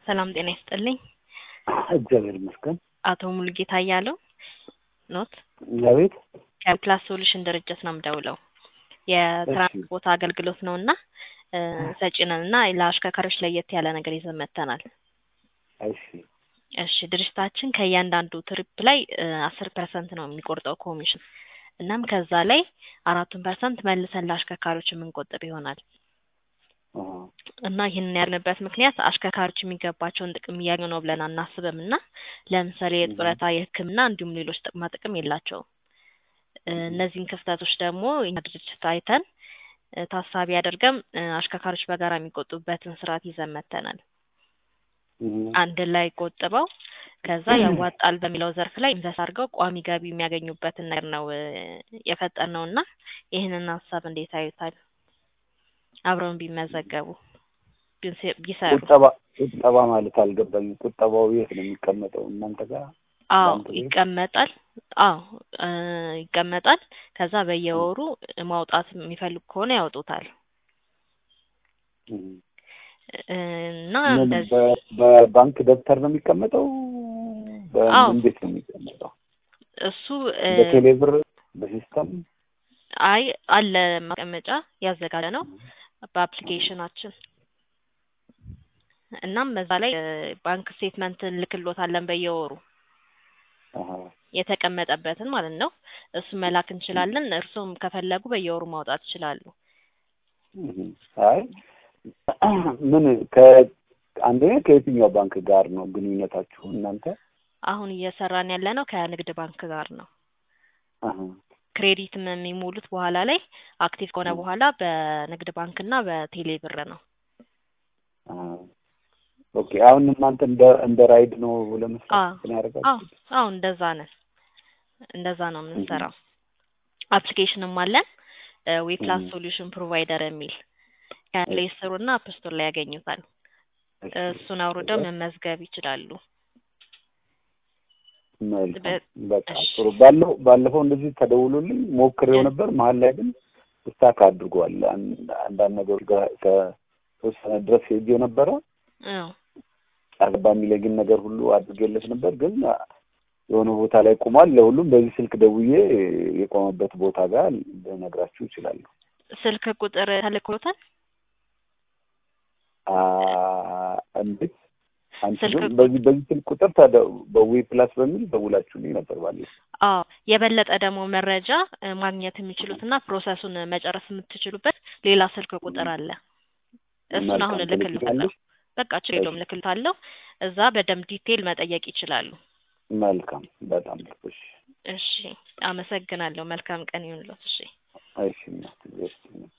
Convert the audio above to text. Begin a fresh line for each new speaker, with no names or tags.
ሰላም ጤና ይስጥልኝ።
እግዚአብሔር ይመስገን።
አቶ ሙሉጌታ እያለው ኖት
አቤት።
ከፕላስ ሶሉሽን ድርጅት ነው የምደውለው። የትራንስፖርት አገልግሎት ነው እና ሰጪ ነን እና ለአሽከርካሪዎች ለየት ያለ ነገር ይዘን መጥተናል።
እሺ
እሺ ድርጅታችን ከእያንዳንዱ ትሪፕ ላይ አስር ፐርሰንት ነው የሚቆርጠው ኮሚሽን። እናም ከዛ ላይ አራቱን ፐርሰንት መልሰን ለአሽከርካሪዎች የምንቆጥብ ይሆናል
አዎ፣
እና ይህንን ያልንበት ምክንያት አሽከርካሪዎች የሚገባቸውን ጥቅም እያገኙ ነው ብለን አናስብም እና ለምሳሌ የጡረታ፣ የሕክምና እንዲሁም ሌሎች ጥቅማ ጥቅም የላቸውም። እነዚህን ክፍተቶች ደግሞ እኛ ድርጅት አይተን ታሳቢ አድርገን አሽከርካሪዎች በጋራ የሚቆጡበትን ስርዓት ይዘን መጥተናል።
እም፣
አንድ ላይ ቆጥበው ከዛ ያዋጣል በሚለው ዘርፍ ላይ ኢንቨስት አድርገው ቋሚ ገቢ የሚያገኙበትን ነገር ነው የፈጠርነው እና ይህንን ሀሳብ እንዴት አዩታል? አብረውን ቢመዘገቡ ቢስ- ቢሰሩ።
ቁጠባ ቁጠባ ማለት አልገባኝም። ቁጠባው የት ነው የሚቀመጠው? እናንተ ጋር
አዎ
ባንክ ቤት?
ይቀመጣል። አዎ እ ይቀመጣል። ከዛ በየወሩ ማውጣት የሚፈልጉ ከሆነ ያወጡታል
እም፣
እ እና
ምን
እንደዚህ
በ- በባንክ ደብተር ነው የሚቀመጠው?
አዎ።
በምን ቤት ነው የሚቀመጠው?
እሱ እ
በቴሌብር በሲስተም
አይ አለ ማስቀመጫ ያዘጋጀ ነው በአፕሊኬሽናችን እናም በዛ ላይ እ ባንክ ስቴትመንት እንልክሎታለን በየወሩ
አሀ፣
የተቀመጠበትን ማለት ነው። እሱ መላክ እንችላለን። እርሱም ከፈለጉ በየወሩ ማውጣት ይችላሉ።
እም፣ አይ ምን ከአንደኛ ከየትኛው ባንክ ጋር ነው ግንኙነታችሁ እናንተ?
አሁን እየሰራን ያለ ነው ከንግድ ባንክ ጋር ነው።
አሀ፣
ክሬዲትም የሚሞሉት በኋላ ላይ አክቲቭ ከሆነ በኋላ በንግድ ባንክ እና በቴሌ ብር ነው።
አሀ። ኦኬ አሁን እናንተ እንደ እንደ ራይድ ነው ለመስራት
አዎ
እንትን
አዎ
ያደርጋችሁት?
አዎ እንደዛ ነን። እንደዛ ነው የምንሰራው። አፕሊኬሽንም አለን ዌብ ፕላስ
እም፣
ሶሉሽን ፕሮቫይደር የሚል ከፕሌይ ስቶር እና አፕ ስቶር ላይ ያገኙታል።
እሺ፣
እሱን አውርደው መመዝገብ ይችላሉ።
መልካም
በ-
በጣም
እሺ
ጥሩ። ባለው ባለፈው እንደዚህ ተደውሎልኝ ሞክሬው
እ
ነበር። መሀል ላይ ግን ስታክ አድርጓል። አንድ አንዳንድ ነገሮች ጋር ከተወሰነ ድረስ ሄጄ ነበረ።
አዎ
አርባ የሚለግን ነገር ሁሉ አድርጌለት ነበር፣ ግን የሆነ ቦታ ላይ ቆሟል። ለሁሉም በዚህ ስልክ ደውዬ የቆመበት ቦታ ጋር ልነግራችሁ እችላለሁ።
ስልክ ቁጥር ተልኮታል።
አ እንዴት አንቺ
ስልክ
ግን
ቁ-
በዚህ በዚህ ስልክ ቁጥር ታዲያ በዌ ፕላስ በሚል ደውላችሁልኝ ነበር ባለፈው።
አዎ የበለጠ ደግሞ መረጃ እ ማግኘት የሚችሉትና ፕሮሰሱን መጨረስ የምትችሉበት ሌላ ስልክ ቁጥር አለ። እሱን አሁን
መልካም
እልክልዎታለሁ።
ትልክልኛለሽ?
በቃ ችግር የለውም እልክልዎታለሁ። እዛ በደንብ ዲቴል መጠየቅ ይችላሉ።
መልካም በጣም ጥሩ። እሺ
እሺ አመሰግናለሁ። መልካም ቀን ይሁንልዎት። እሺ
እሺ እናት